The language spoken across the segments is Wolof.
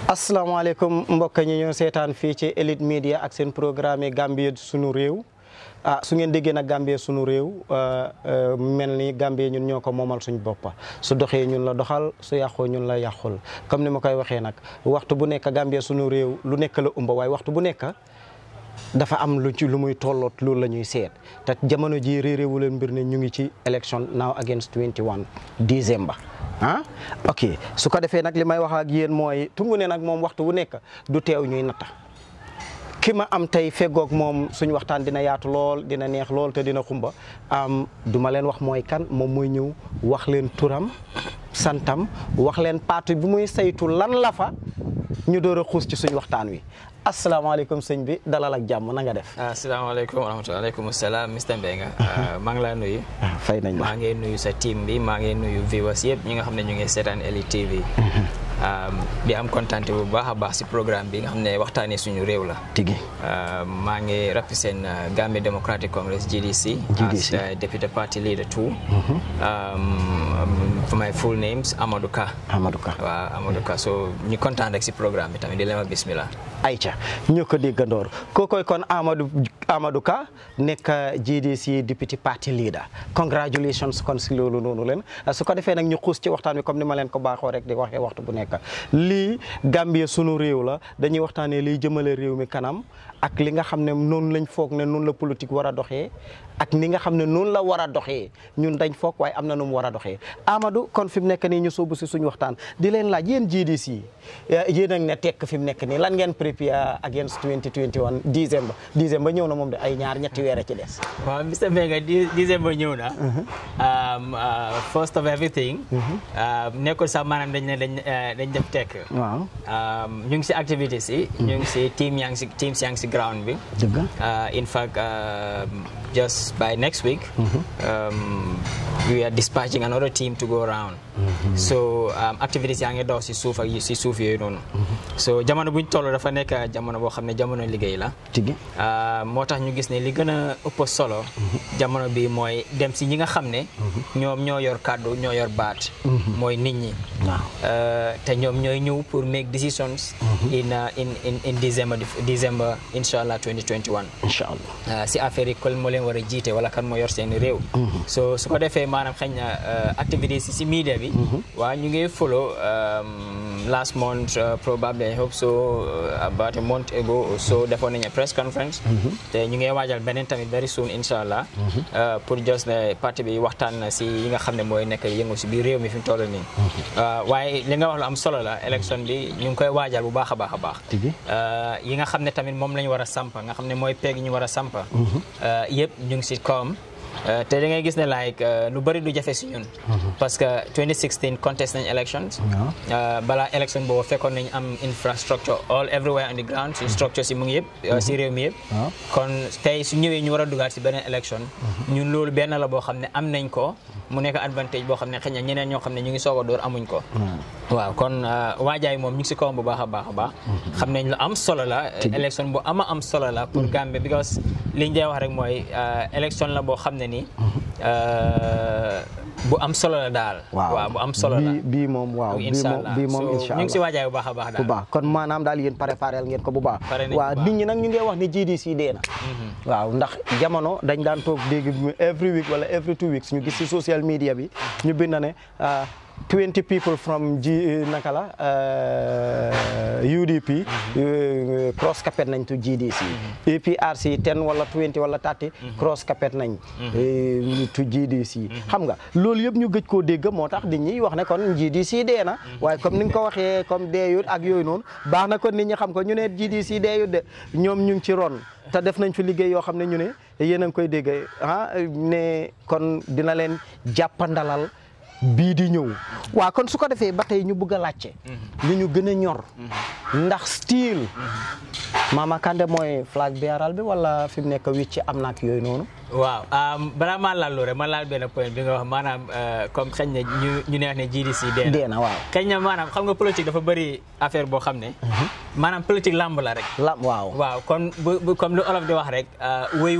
asalaamaaleykum mbokk ñi ñoo seetaan fii ci Elite Media ak seen programme yi Gambie sunu réew ah su ngeen déggee nag Gambie sunu réew mel ni Gambie ñun ñoo ko moomal suñ boppa su doxee ñun la doxal su yàqoo ñun la yàqul comme ni ma koy waxee nag waxtu bu nekk Gambie sunu réew lu nekk la umba waaye waxtu bu nekk dafa am lu ci lu muy tolloot loolu la ñuy seet te jamono ji réeréewu leen mbir ne ñu ngi ci election now against 21 December ah ok su ko defee nag li may wax ak yéen mooy tungu ne nag moom waxtu wu nekk du teew ñuy natta ki ma am tey feggoog moom suñu waxtaan dina yaatu lool dina neex lool te dina xumba am du ma leen wax mooy kan moom mooy ñëw wax leen turam santam wax leen parti bi muy saytu lan la fa ñu door a xuus ci suñu waxtaan wi asalaamaaleykum sëñ bi dalal ak jàmm na nga def. asalaamaaleykum wa rahmatulah aleykum salaam Mr Mbengue. maa ngi laa nuyu. fay nañ la maa ngi nuyu sa team bi maa ngi nuyu viewers yëpp ñi nga xam ne ñu ngi seetaan Elite TV. di am kontaante bu baax a baax si programme bi nga xam ne waxtaanee suñu réew la. tigi maa ngi represent Gambia Democratic Congress GDC. GDC as deputy party leader too. for my full names Amadou Ka. Amadou Ka waaw Amadou Ka so ñu kontaan rek si programme bi tamit di leen wax bismillah. Aïcha ñoo ko déggandoor kookoy kon Amadou Amadou Ka nekk GDC deputy party leader congratulations kon si loolu noonu leen su ko defee nag ñu xuus ci waxtaan wi comme ni ma leen ko baaxoo rek di waxee waxtu bu nekk lii Gambie sunu réew la dañuy waxtaanee liy jëmale réew mi kanam ak li nga xam ne noonu lañ foog ne noonu la politique war a doxee ak ni nga xam ne noonu la war a doxee ñun dañ foog waaye am na nu mu war a doxee Amadou kon fi mu nekk nii ñu sóobu si suñu waxtaan di leen laaj yéen GDC yéen ak ne tekk fi mu nekk nii lan ngeen prépare against 2021 décembre décembre ñëw na moom de ay ñaar ñetti weer a ci des. waaw Mr Mbengue décembre ñëw na. first of everything. nekkul sax maanaam dañ ne dañ dañ def tekk. waaw. ñu ngi si activités yi. ñu ngi si team yaa ngi si team yaa ngi si ground bi. dëgg in fact just by next week. we are dispatching another team to go around. so activités yaa ngi daw si suuf ak si suuf yooyu noonu. so jamono buñ toll dafa nekk jamono boo xam ne jamono liggéey la. tigi moo tax ñu gis ne li gën a ëpp solo. jamono bi mooy dem si ñi nga xam ne. ñoom ñoo yor kàddu ñoo yor baat. mooy nit ñi. te ñoom ñooy ñëw pour make decisions. in in in in December December incha allah 2021. incha allah si affaire yi kon moo leen war a jiite wala kan moo yor seen réew. so su ko defee maanaam xëy na activités si si media bi. waaw ñu ngi follow last month probably I hope so about a month ago or so defoon nañu press conference. te ñu ngi waajal beneen tamit very soon incha allah. pour just ne parti bi waxtaan na si yi nga xam ne mooy nekk yëngu si biir réew mi fi mu toll nii. waaye li nga wax lu am solo la élection bi ñu ngi koy waajal bu baax a baax a baax. yi nga xam ne tamit moom la ñu war a sampa nga xam ne mooy peeg ñu war a sampa. yëpp ñu ngi si kawam. te da ngay gis ne like lu bëri du jafe si ñun. parce que 2016 contest nañ elections. balaa election boobu fekkoon nañ am infrastructure all everywhere on the ground si structure si mu ngi yëpp. si réew mi yëpp. kon tey su ñëwee ñu war a dugaat si beneen election. ñun loolu benn la boo xam ne am nañ ko. mu nekk advantage boo xam ne xëy na ñeneen ñoo xam ne ñu ngi soog a door amuñ ko. waaw kon waajaay moom ñu ngi si kawam bu baax a baax a baax. xam nañ lu am solo la. élection bu ama am solo la pour Gambie because liñ dee wax rek mooy élection la boo xam ne ni bu am solo la daal. waaw bu am solo la bii moom waaw bii moom bii moom incha allah ñu ngi si waajaay bu baax a baax daal. bu baax kon maanaam daal yéen préparé ngeen ko bu baax. waaw nit ñi nag ñu ngi wax ni GDC dee na. waaw ndax jamono dañ daan toog dégg every week wala every two weeks ñu gis si social media bi ñu bind ne 20 people from G naka la UDP. cross capet nañ to GDC. APRC 10 wala 20 wala 30. cross capet nañ. to GDC. xam nga loolu yëpp ñu gëj koo dégg moo tax nit ñi wax ne kon GDC dee na waaye comme ni nga ko waxee comme deeyut ak yooyu noonu baax na kon nit ñi xam ko ñu ne GDC deeyut de ñoom ñu ngi ci ron. te def nañ fi liggéey yoo xam ne ñu ne yéen a ngi koy dégg ah ne kon dina leen jàppandalal bii di ñëw waaw kon su ko defee ba tey ñu bëgg a laajte li ñu gën a ñor ndax style Mama Kandeh mooy flag bearer bi wala fi mu nekk wicc am na ak yooyu noonu waaw balaa maa laal loolu rek ma laal benn point bi nga wax maanaam comme xëy na ñu ñu ne wax ne GDC dee na dee na waaw xëy na maanaam xam nga politique dafa bëri affaire boo xam ne maanaam politique làmb la rek la waaw waaw kon bu comme lu olof di wax rek wéy wu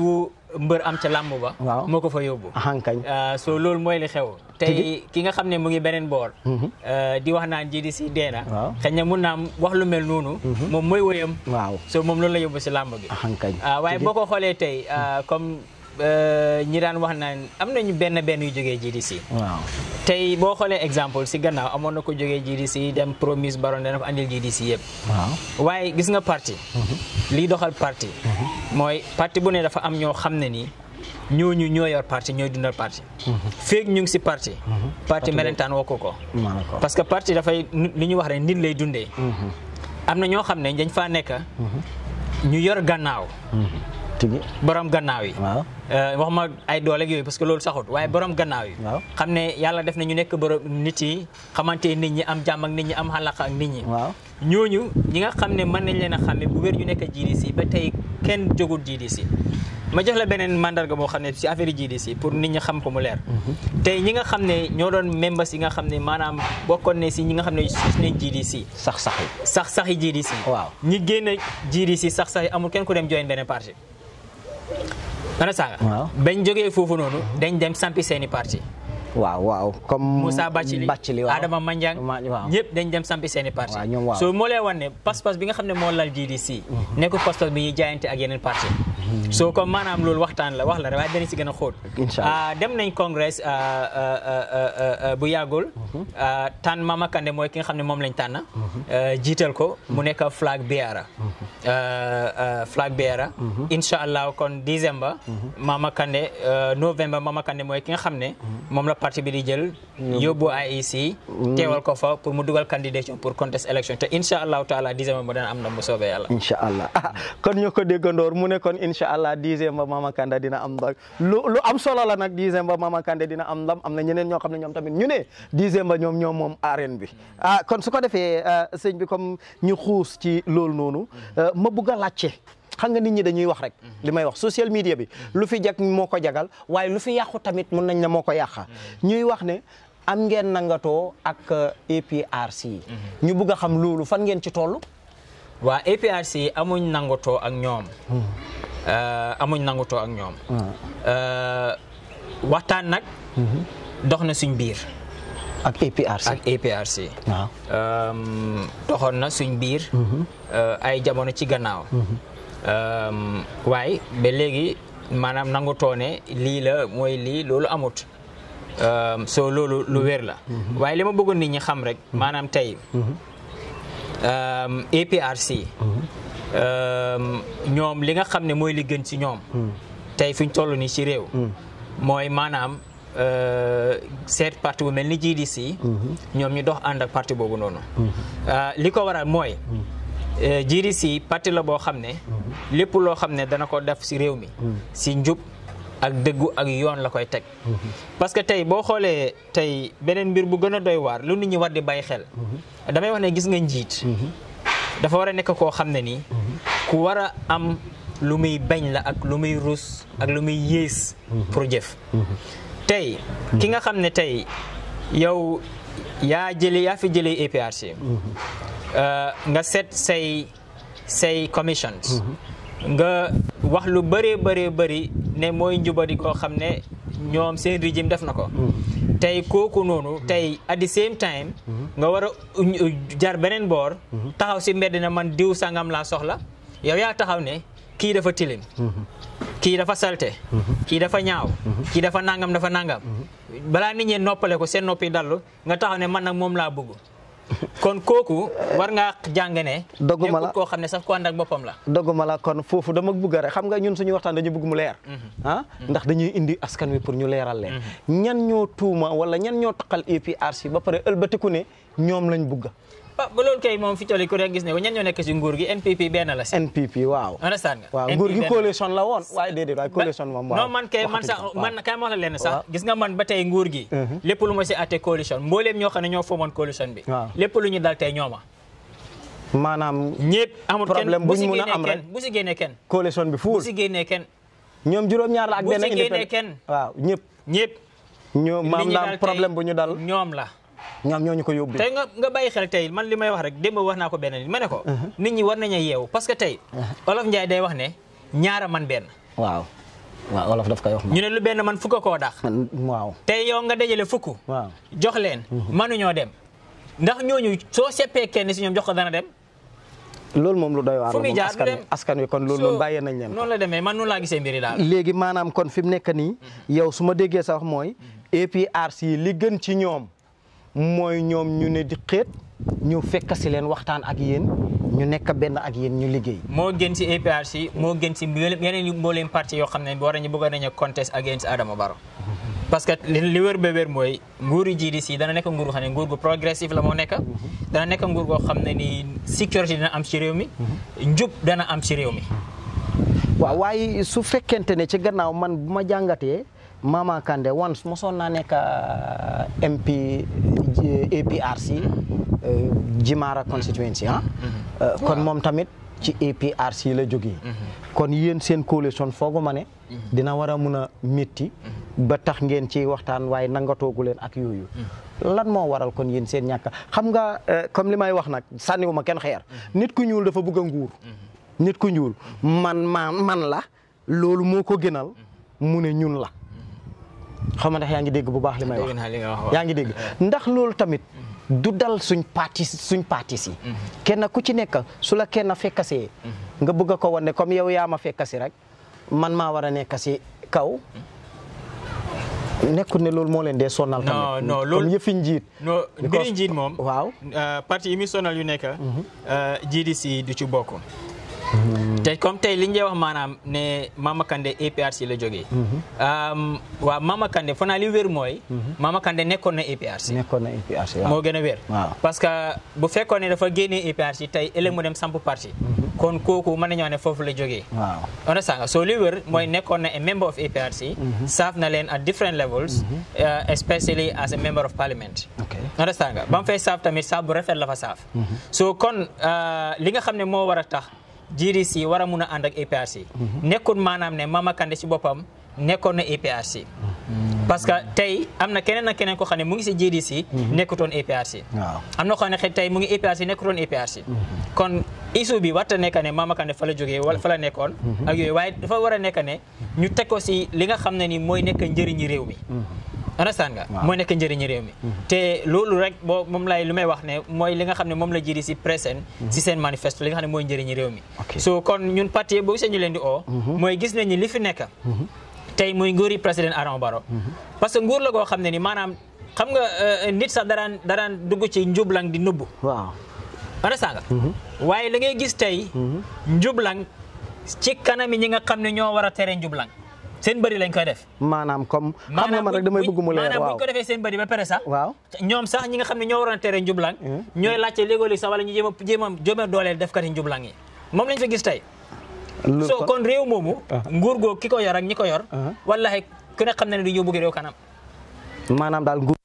mbër am ca làmb ba Waaw. moo ko fa yóbbu hankañ Uh, so loolu mooy li xew tey ki nga xam ne mu ngi beneen boor uh, di wax naan GDC dee na Waaw. xëy na mun naa wax lu mel noonu moom mooy woyam waaw so moom loolu la yóbbu si làmb bi hankañ ah waaye boo ko xoolee tey ah, comme euh, ñi daan wax naan am nañu benn benn yu jógee GDC waaw tey boo xoolee exemple si gannaaw amoon na ko jógee GDC dem promise baron dana ko andil GDC yëpp waaw waaye gis nga parti liy doxal parti mooy parti bu ne dafa am ñoo xam ne nii ñooñu ñoo yor parti ñooy dundal parti feeg ñu ngi si parti parti melentaan wokku ko maa ko parce que parti dafay li ñu wax rek nit lay dundee am na ñoo xam ne dañ faa nekk ñu yor gannaaw tigi borom gannaaw yi waaw Euh, wax ma ay doole ak yooyu parce que loolu saxut waaye borom gannaaw yi Waaw. xam ne yàlla def na ñu nekk borom nit yi xamante nit ñi am jàmm ak nit ñi am xalaqa ak nit ñi waaw ñooñu ñi nga xam ne mën nañ leen a xàmme bu wér ñu nekk GDC ba tey kenn jógul GDC ma jox la beneen mandarga boo xam ne si affaire GDC pour nit ñi xam ko mu leer tey ñi nga xam ne ñoo doon membres yi nga xam ne maanaam bokkoon ne si ñi nga xam ne sus nañ GDC sax sax yi sax sax yi GDC Waaw. ñi génn GDC sax sax yi amul kenn ku dem join beneen parti ana sanga Waaw. bañ jógee foofu noonu dañ dem sampi seeni parti waaw waaw comme Moussa Bacili Bacili waaw Adama Manjang Ma- waaw ñëpp dañ dem sampi seeni parti Waaw, ñoom waaw. so moo lay wan ne pas-pas bi nga xam ne moo lal GDC nekkul pas-pas bi ñuy jaayante ak yeneen parti so comme maanaam loolu waxtaan la wax la rek waaye danañ si gën a xóot Incha Allah. Ah, dem nañ congrès ah, ah, ah, ah, ah, bu yàggul ah, tànn Mama Kandeh mooy ki nga xam ne moom lañ tànn ah, jiital ko mu nekk flag bearer Ah, ah, flag bearer incha allah kon décembre Mama Kandeh ah, novembre Mama Kandeh mooy ki nga xam ne moom la parti bi di jël yóbbu IEC teewal ko fa pour mu dugal candidature pour contest élection te incha allahu taala décembre mu dana am ndam bu soobee yàlla incha allah ah kon ñu ko déggandoor mu ne kon incha allah dixième ba Mama Kandeh dina am ndam lu lu am solo la nag dixième ba Mama Kandeh dina am ndam am na ñeneen ñoo xam ne ñoom tamit ñu ne dixième ba ñoom ñoom moom arène bi ah kon su ko defee ah, sëñ bi comme ñu xuus ci loolu noonu ah, ma bugg a laajte xam nga nit ñi dañuy wax rek li may wax social media bi lu fi jag moo ko jagal waaye lu fi yàqu tamit mun nañ ne moo ko yàqa ñuy wax ne am ngeen nangatoo ak ah, APRC ñu bugg a xam loolu fan ngeen ci toll waa APRC amuñ nangutoo ak ñoom Euh, amuñ nangutoo ak ñoom Euh, waxtaan nag dox na suñ biir ak APRC ak APRC waaw Um, doxoon na suñ biir euh, ay jamono ci gannaaw Um, waaye ba léegi maanaam nangutoo ne lii la mooy lii loolu amut Um, so loolu lu wér la waaye li ma bëggoon nit ñi xam rek maanaam tey um, APRC um, ñoom li nga xam ne mooy li gën ci ñoom tey fi ñu toll nii ci réew mooy maanaam euh, seet parti bu mel ni GDC ñoom ñu dox ànd ak parti boobu noonu Euh, li ko waral mooy euh, GDC parti la boo xam ne lépp loo xam ne dana ko def ci réew mi ci njub ak dëggu ak yoon la koy teg parce que tey boo xoolee tey beneen mbir bu gën a doy waar lu nit ñi war di bàyyi xel damay wax ne gis nga njiit dafa war a nekk koo xam ne nii ku war a am lu muy bañ la ak lu muy rus ak lu muy yées pour jëf tey ki nga xam ne tey yow yaa jëlee yaa fi jëlee APRC euh, nga set say say commissions nga wax lu bëree bëree bëri ne mooy njubadi koo xam ne ñoom seen régime def na ko tey kooku noonu tey at the same time nga war a uñ- jar beneen boor taxaw si mbedd na man diw sangam laa soxla yow yaa taxaw ne kii dafa tilim kii dafa salte kii dafa ñaaw kii dafa nangam dafa nangam balaa nit ñi noppale ko seen noppi dallu nga taxaw ne man nag moom laa bëgg kon kooku war ngaa jàng ne Dogguma la. nekkul koo xam ne sax ko ànd ak boppam la dogguma la kon foofu dama bëgg rek xam nga ñun suñu waxtaan dañu bëgg mu leer ah ndax dañuy indi askan wi pour ñu leeral leen ñan ñoo tuuma wala ñan ñoo taqal APRC ba pare ëlbatiku ne ñoom lañ bëgg ba ba loolu kay moom fi tolli ku rek gis ne ko ñan ñoo nekk si nguur gi NPP benn la si NPP waaw understand nga waaw NPP nguur gi benn la. coalition la woon waaye déedéet waaye coalition moom waaw non man kay man sax Waxatuñ ko, man kay ma wax la leen sax Waaw. gis nga man ba tey nguur gi lépp lu ma si atte coalition mbooleem ñoo xam ne ñoo foomoon coalition bi Waaw. lépp lu ñu dal tey ñooma maanaam ñëpp amul kenn Problème bu buñ si mun a génnee am kenn rek. bu si génnee kenn coalition bi bu fuul si génnee kenn ñoom juróom-ñaar la ak bu benn si génnee indépendant kenn. waaw ñëpp ñëpp ñoo li maam ñu naam dal tey problème bu ñu dal ñoom la ñoom ñoo ñu ko yóbbu tey nga nga bàyyi xel tey man li may wax rek démb wax naa ko benn nit ma ne ko nit ñi war nañu yeewu parce que tey olof Njaay day wax ne ñaara man benn waaw waaw olof daf koy wax ñu ne lu benn man fukk koo dax man waaw tey yow nga dajale fukk waaw jox leen mënuñoo dem ndax ñooñu soo seppee kenn si ñoom jox ko dana dem loolu moom lu doy waar fu la muy moom jaar askan du wi dem. askan wi kon loolu So, moom bàyyee nañ leen ko noonu la demee man noonu laa gisee mbiri daal léegi maanaam kon fi mu nekk nii yow su ma déggee sa wax mooy APRC li gën ci ñoom mooy ñoom ñu ne di xeet ñu fekk si leen waxtaan ak yéen ñu nekk benn ak yéen ñu liggéey moo gën si APRC moo gën si mbooleem- yeneen yu mbooleem parti yoo xam ne war nañu bëgg nañu contest against Adama Barrow parce que li li wér ba wér mooy nguuru GDC dana nekk nguur goo xam ne nguur gu progressif la moo nekk dana nekk nguur goo xam ne ni sécurité dina am ci réew mi njub dana am ci réew mi waaw waaye su fekkente ne ci gannaaw man bu ma jàngatee Mama Kandeh once mosoon naa nekk uh, MP J- APRC uh, Jimara constituency ah Uh, kon moom tamit ci APRC la jógee kon yéen seen coalition foogu ma ne dina war a mun a métti ba tax ngeen ci waxtaan waaye nangatoogu leen ak yooyu lan moo waral kon yéen seen ñàkk xam nga uh, comme li may wax nag sànniwu ma kenn xeer nit ku ñuul dafa bëgg a nguur nit ku ñuul man man man la loolu moo ko gënal mu ne ñun la xam nga ndax yaa ngi dégg bu baax li may wax dégg naa li nga wax waaw. yaa ngi dégg ndax loolu tamit du dal suñ parti suñ parti si kenn ku ci nekk su la kenn fekkasee nga bëgg a ko wane comme yow yaa ma fekkasi rek man maa war a nekk si kaw nekkul ne loolu moo leen dee sonal tamit non non comme loolu yëfi njiit non mbiri Because- njiit moom waaw euh, parti yi muy sonal yu nekk euh, GDC du ci bokk te comme tey li ñu wax maanaam ne Mama Kandeh APRC la jógee um, waaw Mama Kandeh fanaa li wér mooy Mama Kandeh nekkoon na APRC nekkoon na APRC waaw moo gën a wér waaw. parce que bu fekkoon ne dafa génnee APRC tey ëllëg mu dem samp parti kon kooku mën nañoo ne foofu la jógee waaw understand nga so li wér mooy nekkoon na a member of APRC serve na leen at different levels uh, especially as a member of parliament ok understand nga ba mu fay saaf tamit saaf bu rafet la fa saaf so kon uh, li nga xam ne moo war a tax GDC war a mun a ànd ak APRC nekkul maanaam ne Mama Kandeh ci boppam nekkoon na APRC parce que tey am na keneen ak keneen ko xam ne mu ngi si GDC nekkutoon APRC waaw am na ko xam ne xëy tey mu ngi APRC nekkutoon APRC kon issue bi warta nekk ne Mama Kandeh fa la jógee wala fa la nekkoon ak yooyu waaye dafa war a nekk ne ñu teg ko si li nga xam ne ni mooy nekk njëriñi réew mi understand nga Waaw. mooy nekk njëriñi réew mi te loolu rek boo moom lay lu may wax ne mooy li nga xam ne moom la jiri si présent si seen manifeste li nga xam ne mooy njëriñi réew mi Ok. so kon ñun parti boo gisee ñu leen di oo mooy gis nañ ni li fi nekk tey muy nguuri président Adama Barrow parce que nguur la goo xam ne ni maanaam xam nga euh, nit sax daraan daraan dugg ci njublang di nubbu waaw understand nga waaye la ngay gis tey njublang ci kanami ñi nga xam ne ñoo war a tere njublang seen bëri lañ koy def maanaam comme xam nga man rek damay bëgg mu leer maanaam waaw buñ ko defee seen bëri ba pare sax waaw ñoom sax ñi nga xam ne ñoo waroon a tere njublang Mhm. ñooy laajte léegoo-léeg sax wala ñu jéem a jéem a jéem a dooleel defkati njublang yi moom lañ fi gis tey loolu so kon- kon réew moomu Ah. nguur goo ki ko yor ak ñi ko yor Ah. wallahi ku ne xam na ne du yóbbu réew kanam maanaam daal nguur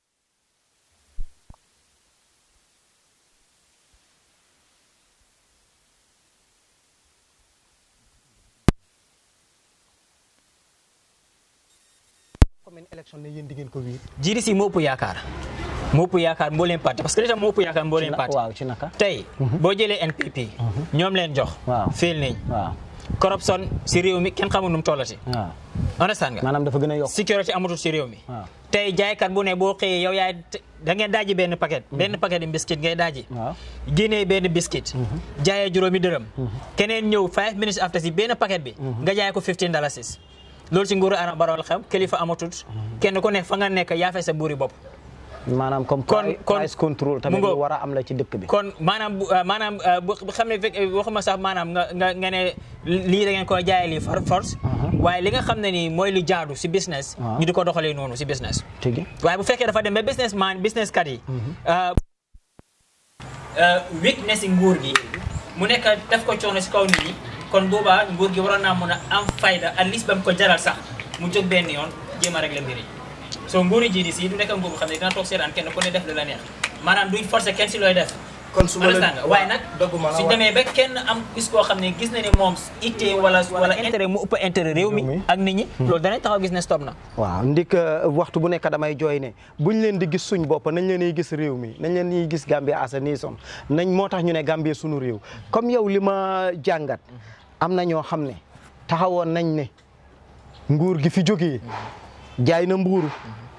commune élection ne yéen di ngeen ko wiir GDC moo ëpp yaakaar moo ëpp yaakaar mbooleem parti parce que li tax moo ëpp yaakaar mbooleem parti waaw ci naka tey boo jëlee NPP ñoom leen jox Waaw. féel nañ waaw corruption si réew mi kenn xamul nu mu tollati waaw understand nga maanaam dafa gën a yokk sécurité amatul si réew mi waaw tey jaaykat bu ne boo xëyee yow yaay da ngeen daaji benn paquet benn paquet de biscuit ngay daaji waaw génnee benn biscuit jaayee juróomi dërëm keneen ñëw five minutes after si benn paquet bi nga jaay ko 15 dalasis loolu si nguuru Adama Barrow la xam kilifa amatut kenn ku ne fa nga nekk yaa fay sa buuri bopp maanaam comme Kon- pri- kon- price control tamit mu ngo- lu war a am la ci dëkk bi kon maanaam bu uh, maanaam uh, bu bu xam ne fekk waxuma sax maanaam nga nga nga ne lii da ngeen ko jaayee lii for force waaye li nga xam ne nii mooy lu jaadu si business Ah. ñu di ko doxalee noonu si business tigi waaye bu fekkee dafa dem ba business man business kat yi uh, uh, weakness si nguur gi mu nekk def ko coono si kaw nit ñi kon boobaa nguur gi waroon naa mën a am fayda at least ba mu ko jaral sax mu jóg benn yoon jéem a régler mbir yi so nguuri GDC du nekk nguur bu xam ne dina toog seetaan kenn ku ne def lu la neex maanaam duñ forcer kenn si looy def kon su ma understand nga waaye nag dogguma la su waaye- demee ba kenn am gis koo xam ne gis na ne moom ittee wala wala intérêt mu ëpp intérêt réew mi Réew mi. ak nit ñi loolu danañ taxaw gis ne stop na waaw ndik uh, waxtu bu nekk damay jooy ne buñ leen di gis suñ bopp nañ leen di gis réew mi nañ leen di gis Gambia as a nation nañ moo tax ñu ne Gambia sunu réew comme yow li ma jàngat am na ñoo xam ne taxawoon nañ ne nguur gi fi jógee jaay na mbuuru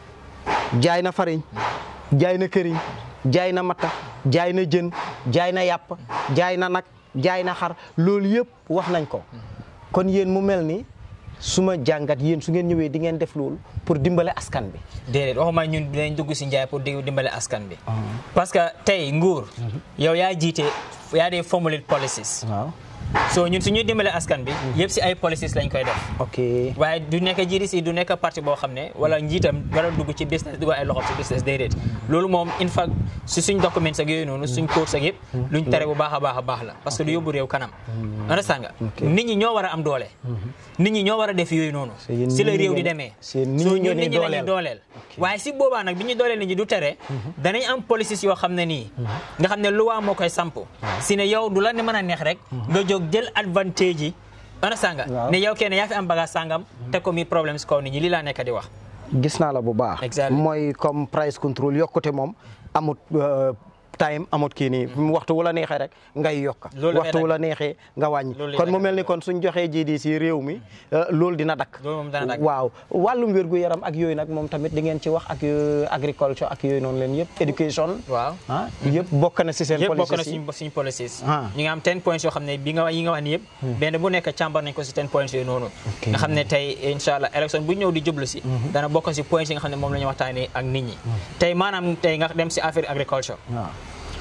jaay na fariñ jaay na këriñ jaay na matta jaay na jën jaay na yàpp jaay na nag jaay na xar loolu yëpp wax nañ ko kon yéen mu mel ni su ma jàngat yéen su ngeen ñëwee di ngeen def loolu pour dimbale askan bi déedéet waxuma ñun dinañ dugg si njaay pour di dimbale askan bi parce que tey nguur yow yaa jiite yaa dee formulate policies waaw so ñun suñuy dimbale askan bi yëpp si ay policies lañ koy def ok waaye du nekk GDC du nekk parti boo xam ne wala njiitam wala dugg ci business dugg ay loxo ci business déedéet loolu moom in fact si suñ documents ak yooyu noonu suñ codes ak yëpp luñ tere bu baax a baax a baax la parce que du yóbbu réew kanam understand nga nit ñi ñoo war a am doole nit ñi ñoo war a def yooyu noonu yéen si la nit ñi réew di ngeen- demee si nit so ñi ñun ngeen nit di ñi la ñuy dooleel. dooleel waaye si boobaa nag bi ñu dooleel nit ñi du tere danañ am policies yoo xam ne nii nga xam ne loi moo koy samp si ne yow du la ne mën a neex rek nga jóg jël advantage yi understand nga Waaw. ne yow kenn yaa fi am bagage sangam te ko mi problème si kaw nit ñi lii laa nekk di wax gis naa la bu baax Exactly. mooy comme price control yokkute moom amut euh, time amut kii nii waxtu wu la neexee rek ngay yokka Loolu dafay waxtu wu dakk. la neexee nga wàññi Loolu kon dafay mu mel ni dakk. kon suñ joxee GDC réew mi euh, loolu dina dakk Loolu moom dana dakk. waaw wàllum wérgu yaram ak yooyu nag moom tamit di ngeen ci wax ak euh, agriculture ak yooyu noonu leen yëpp education waaw ah yëpp bokk na si seen yëpp bokk na policies yi suñ suñ policies Ah. ñu ngi am 10 points yoo xam ne bi nga yi nga wax ni yëpp benn bu nekk càmbar nañ ko si 10 points yooyu noonu nga xam ne tey incha allah élection bu ñëw di jublu si dana bokk si points yi nga xam ne moom la ñu waxtaanee ak nit ñi tey maanaam tey nga dem si affaire agriculture waaw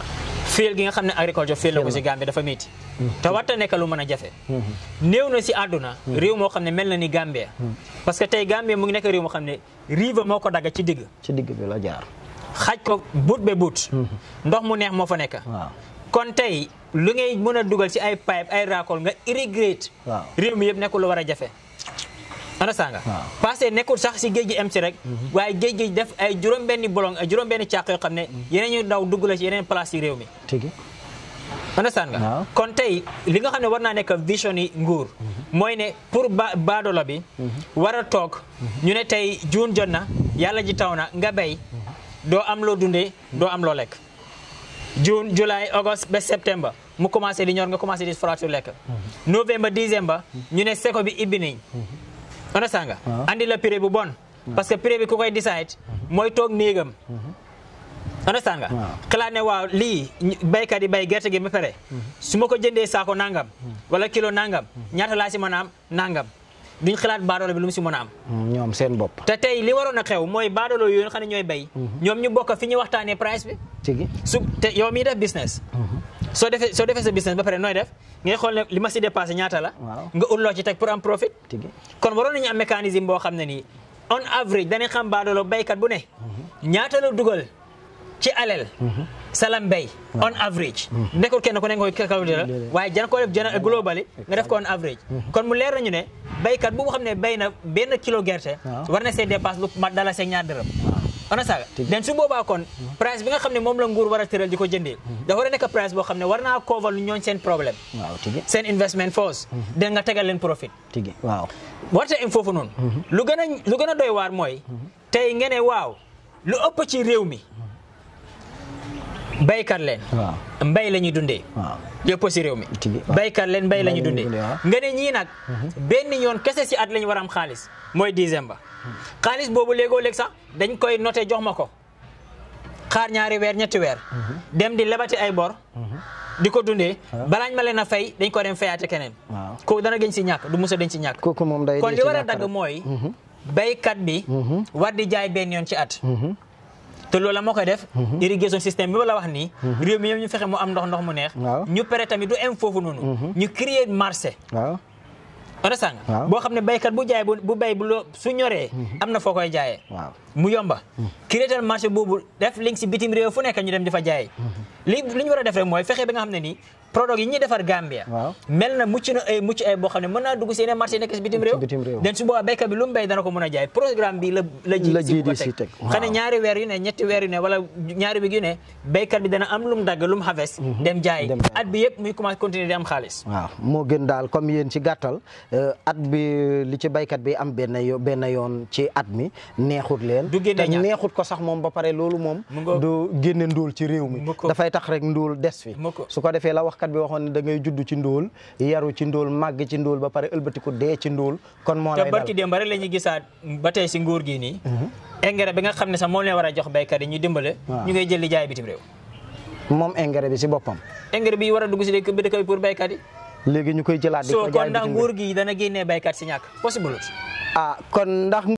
fiil gi nga xam ne agriculture fiil la ko si Gambie dafa métti te warta nekk lu mën a jafe néew na si àdduna réew moo xam ne mel na ni Gambie parce que tey Gambie mu ngi nekk réew moo xam ne rive moo ko dagga ci digg ci digg bi la jaar xaj ko but be but ndox mu neex moo fa nekk waaw kon tey lu ngay mën a dugal ci ay pipe ay racole nga irrigate Waaw. réew mi yëpp nekkul lu war a jafe understand nga Waaw. parce que nekkul sax si géej gi em si rek waaye géej gi def ay juróom-benni bolong ay juróom-benni càq yoo xam ne yeneen ñu daw dugg la ci yeneen place yi réew mi tigi understand nga Waaw. kon tey li nga xam ne war naa nekk vision yi nguur mooy ne pour ba baadoolo bi war a toog ñu ne tey juun jot na yàlla ji taw na nga béy doo am loo dundee doo am loo lekk juin july august ba septembre mu commencé di ñor nga commencé di faratu lekk novembre décembre ñu ne seko bi ibbi nañ understand nga Waaw. andi la prix bu bon parce que prix bi ku koy decide mooy toog néegam understand nga Waaw. xalaat ne waaw lii ñu- baykat yi bay gerte gi ba pare su ma ko jëndee saako nangam wala kilo nangam ñaata laa si mën a am nangam duñ xalaat baadoolo bi lu mu si mën a am ñoom seen bopp te tey li waroon a xew mooy baadoolo yooyu nga xam ne ñooy bay ñoom ñu bokk fi ñu waxtaanee price bi tigi su te yow miy def business soo defee soo defee sa business ba pare nooy def ngay xool ne li ma si dépassé ñaata la Waaw. nga ut loo ci teg pour am profit tigi kon waroon nañu am mécanisme boo xam ne nii on average dañuy xam baadoolo baykat bu ne ñaata la dugal ci alal salam bay on average nekkul kenn ku ne nga koy calculé la waaye jana ko def jana globally nga def ko on average kon mu leer nañu ne baykat bu nga xam ne bay na benn kilo gerte Waaw. war na see dépasse lu mat dala see ñaar dërëm ana saaga den su boobaa kon price bi nga xam ne moom la nguur war a tëral di ko jëndee dafa war a nekk price boo xam ne war naa cover lu ñooñ seen problème waaw tigi seen investment force den nga tegal leen profit tigi waaw warte im foofu noonu lu gën a lu gën a doy waar mooy tey ngeen ne waaw lu ëpp ci réew mi baykat leen waaw mbay la ñuy dundee waaw lu ëpp ci réew mi Tigi, waaw. baykat leen mbay la ñuy Mbay la ñuy dundee dundee, waaw. nga ne ñii nag benn yoon kese si at la ñu war a am xaalis mooy décembre xaalis boobu léegoo léeg sax dañ koy noté jox ma ko xaar ñaari weer ñetti weer dem di lebati ay bor di ko dundee balaañ ma leen a fay dañ ko dem fayaate keneen waaw kooku dana gën si ñàkk du musa dañ si ñàkk kooku moom day kon dee li ci war a ñàkk dagg rek. mooy baykat bi war di jaay benn yoon ci at te loolu la moo koy def irrigation système bi ma la wax nii réew mi yëpp ñu fexe mu am ndox ndox mu neex Waaw. ñu pare tamit du em foofu noonu ñu créer marché waaw understand nga Waaw. boo xam ne baykat bu jaay bu bu bay bu loo su ñoree am na foo koy jaayee waaw mu yomba créer marché boobu def link si bitim réew fu nekk ñu dem di fa jaayee li li ñu war a def rek mooy fexe ba nga xam ne nii produit yi ñuy defar Gambia Waaw. mel na mucc na ay mucc ay boo xam ne mën naa dugg si yeneen marché yi nekk si bitim réew bitim réew. den su boobaa béykat bi lu mu béy dana ko mën a jaay programme bi la la ji La si bu ko GDC teg, waaw. xam ne ñaari weer yu ne ñetti weer yu ne wala ñaari bi yu ne béykat bi dana am lu mu dagg lu mu harvest dem jaay Dem jaay. at bi yëpp muy commencé continuer di am xaalis waaw moo gën daal comme yéen ci gàttal euh, at bi li ci baykat bi am benn yo benn yoon ci at mi neexut leen Du génne te ñàkk. neexut ko sax moom ba pare loolu moom Mu ngoog. du génne ndóol ci réew mi Mu ko. dafay tax rek ndóol des fi Mu ko. su ko defee la waxkat waykat bi waxoon ne da ngay judd ci ndóol yaru ci ndóol màgg ci ndóol ba pare ëlbatiku dee ci ndóol kon moo te lay barki dal démb rek la ñuy gisaat ba tey si nguur gi nii engrais bi nga xam ne sax moom leen war a jox béykat yi ñu dimbale Waaw. ñu ngay jël di jaay bitim réew moom engrais bi si boppam engrais bi war a dugg si dëkk bi dëkk bi pour béykat yi léegi ñu koy jëlaat di soo ko kon jaay ndax bitim nguur réew. gi dana génnee béykat si ñàkk possible ah kon ndax